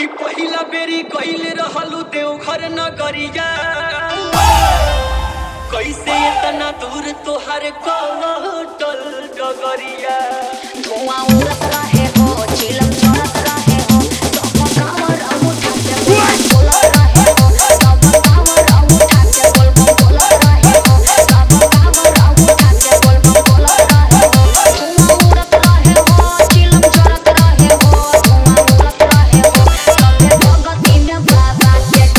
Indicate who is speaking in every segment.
Speaker 1: कि पहिला बेरी गईल रहलू देवघर नगरिया कैसे इतना दूर तोहर कटल डगरिया
Speaker 2: धुआं उड़त रहे हो चिलम चढ़त रहे हो सब कांवर अंगूठा से बोलत रहे हो सब कांवर अंगूठा से बोल बोलत रहे हो सब कांवर अंगूठा से बोल बोलत रहे हो धुआं उड़त रहे हो चिलम चढ़त रहे हो धुआं उड़त रहे हो सबे भगती में बाबा के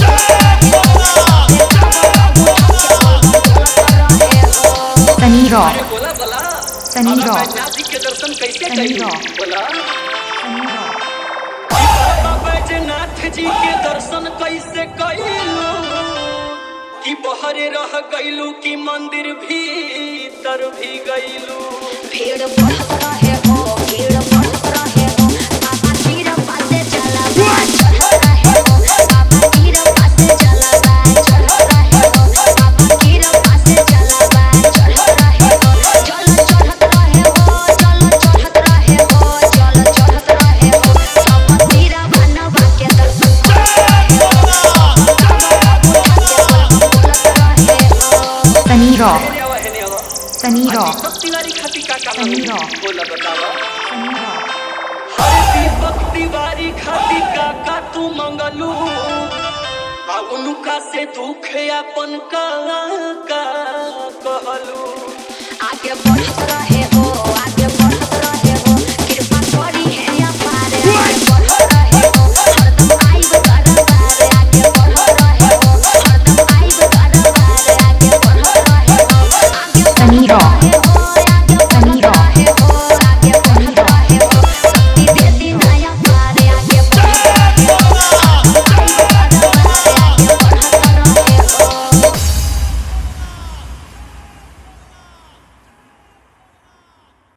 Speaker 3: Sunny
Speaker 1: अरे
Speaker 3: Rock.
Speaker 1: बोला बोला
Speaker 3: सनी
Speaker 1: बाबा
Speaker 3: रॉक।
Speaker 1: बैजनाथ जी के दर्शन कैसे
Speaker 3: सनी
Speaker 1: करी
Speaker 3: रॉक।
Speaker 1: बोला
Speaker 3: Sunny Rock.
Speaker 1: बाबा बैजनाथ जी के दर्शन कैसे कैलू कि बहरे रह गईलू कि मंदिर भीतर भी गईलू
Speaker 2: भीड़ बढ़त रहे हो भीड़ बढ़त रहे हो बाबा तीर पासे चला बा चढ़त रहे हो बाबा तीर पासे चला बा चढ़त रहे हो बाबा तीर पासे चला बा चढ़त रहे हो चल चढ़त रहे हो चल चढ़त रहे हो चल चढ़त रहे हो सब तीर बनवा के दर्शन करत रहे हो बोलत रहे हो
Speaker 3: Sunny Rock.
Speaker 1: हेने आवा हेने आवा
Speaker 3: Sunny Rock.
Speaker 1: दीपक तिवारी खाती का का
Speaker 3: सनी
Speaker 1: मांगू
Speaker 3: रॉक।
Speaker 1: बोला बतावा
Speaker 3: Sunny Rock.
Speaker 1: हरे दीपक तिवारी खाती का का तू मंगलू आ उनका से दुख अपन का का कहलू
Speaker 2: आगे बढ़त रहे